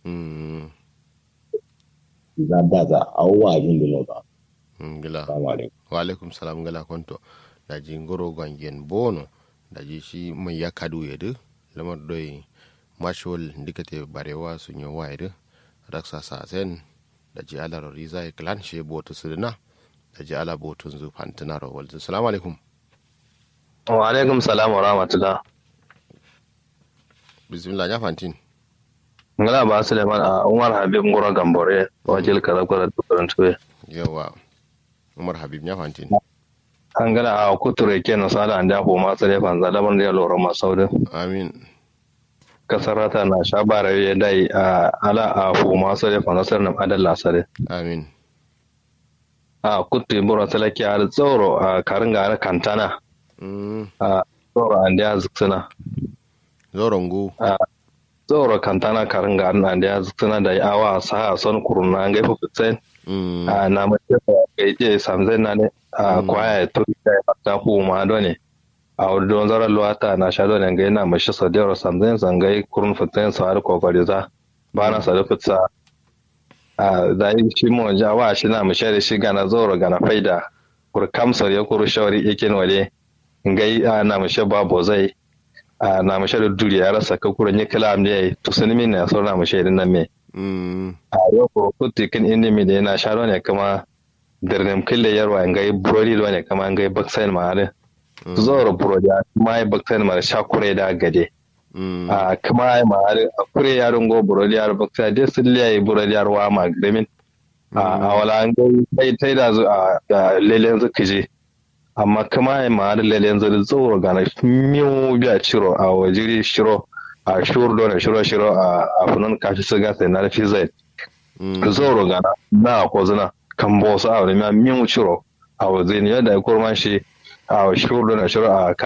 mm za da za a wa jin da ba ngila assalamu alaikum wa alaikum salam ngala konto da ji ngoro gwangen bono da ji shi mai ya kadu yedu lamar doi mashol ndikate barewa sun yi wa yedu raksa sa zen da ji ala riza ya klan she botu sudina da ji ala botun zu fantina ro walzu assalamu alaikum Wa alaikum salam wa rahmatullah. bismillah ya fantin Ngala ba Suleiman a Umar Habib Ngoro Gambore wakil karakura tukurin tuwe. yawa umar habib ya fantin An gana a kuture ke na sada an jafo masu refan zalaban da ya lura masaudin. amin Kasar rata na sha bara ya dai a ala a fu masu refan nasar na adalla sare. amin A kutu bura salaki a tsoro a karin gara kantana mm a tsoro an da ya zuksuna. zorongu Tsoro kantana karin gara an da ya zuksuna da awa sa son kuruna an gaifu fitsen. mm a na mace da gaje samzai na ne a Mm. kwaya ya turi da ya ta kuma do ne a wuri don zarar luwata na sha do ne ga yana mashi sadiyar samzai zangai kurun fitin sa har kokari za ba na sadu fitsa a da yi shi mu ja wa shi na mashi da shi gana zoro gana faida kur kamsar ya kuru shawari yakin wale ngai a na mashi babu zai a na mashi da duri ya rasa ka kuran yi kalam ne to sun min na sauna mashi da nan me mm a yau ko kutti kan inimi da yana sharo ne kama dirnim kille yarwa ngai brodi do ne kama ngai baksain ma are mm zoro brodi ma ai baksain ma sha kure da gade mm a kama ai ma are a kure yaron go brodi yar baksain de silli ai brodi yar wa ma gremin a a wala ngai tai tai da zu a da lelen zu kije amma kama ai ma are lelen zu zoro ga na miu biya ciro a wajiri shiro a shur do ne shiro shiro a a funun kashi siga sai na fi zai mm zoro gana na ko zina kan bo su a wani min ciro a wajen yadda ya kurma shi a shuru na shuru a